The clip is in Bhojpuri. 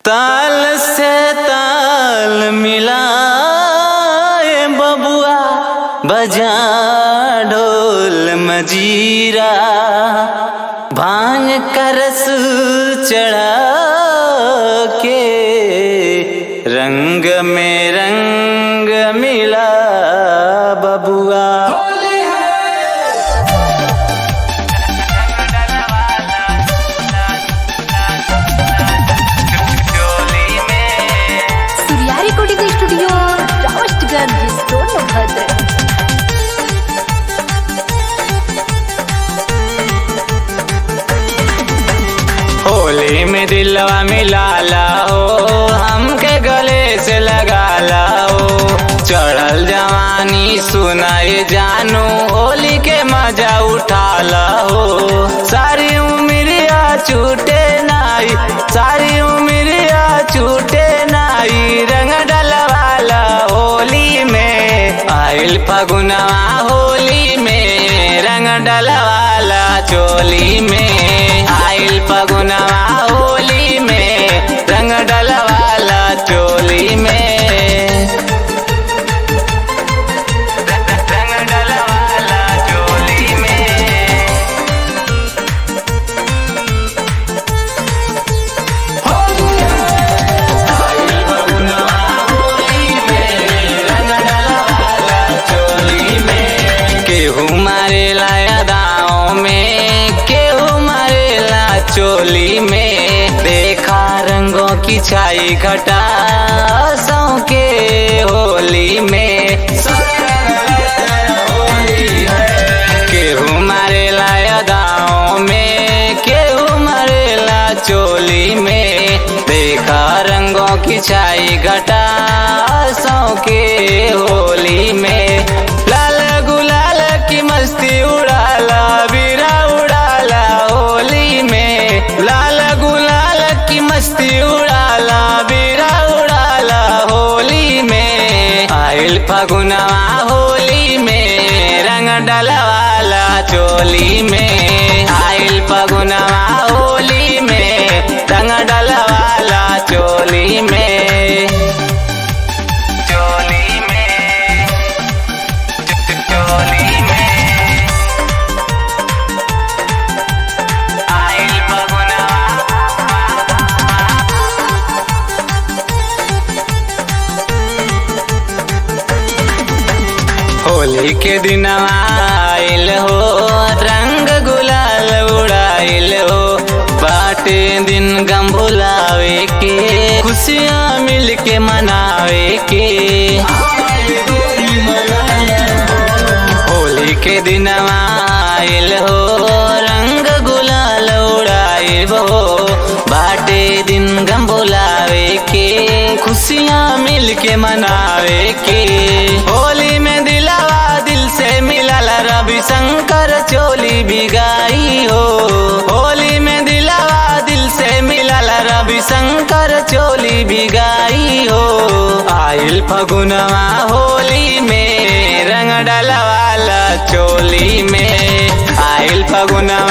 ताल से ताल मिलाए बबुआ बजा ढोल मजीरा भांग करस चढ़ा के रंग में रंग मिला बबुआ सूर्या रिकॉर्डिंग स्टूडियो राष्ट्रगंज सोनभद्र होली में दिलवा मिलाला हो हमके गले से लगाला हो चढ़ल जवानी सुनाए जानू होली के मजा उठाला हो सारी उमरिया छूटे नाई सारी उमरिया छूटे नाई रंग डलवाला होली में आइल फगुनवा होली में रंग डलवाला चोली में आइल फगुनवा होली में रंग डलवाला चोली में रंग डलवाला चोली में केहू मारेला यादाओं में केहू मारेला चोली में देखा रंगों की छाई घटा सौ के होली में केहू मारेला यादाओं में केहू मारेला चोली में देखा रंगों की छाई घटा सौ के होली में लाल गुलाल की मस्ती उड़ाला बीरा उड़ाला होली में लाल गुलाल की मस्ती उड़ाला बीरा उड़ाला होली में आइल फगुनवा होली में रंग डलवाला चोली में आइल फगुनवा होली में रंग डलवाला चोली में चोली में चोली में आइल फगुनवा होली के दिन आइल हो रंग गुलाल उड़ाइल हो बाटे दिन गम भुलावे के खुशियाँ मिल के मनावे के होली के दिन आइल हो रंग गुलाल उड़ाइल हो बाटे दिन गम भुलावे के खुशियाँ मिल के मनावे के होली में दिलावा दिल से मिलल रवि शंकर चोली बिगाई हो होली में दिलावा दिल से मिलल रवि शंकर चोली बिगाई हो आइल फगुनवा होली में रंग डलवाला चोली में आइल फगुनवा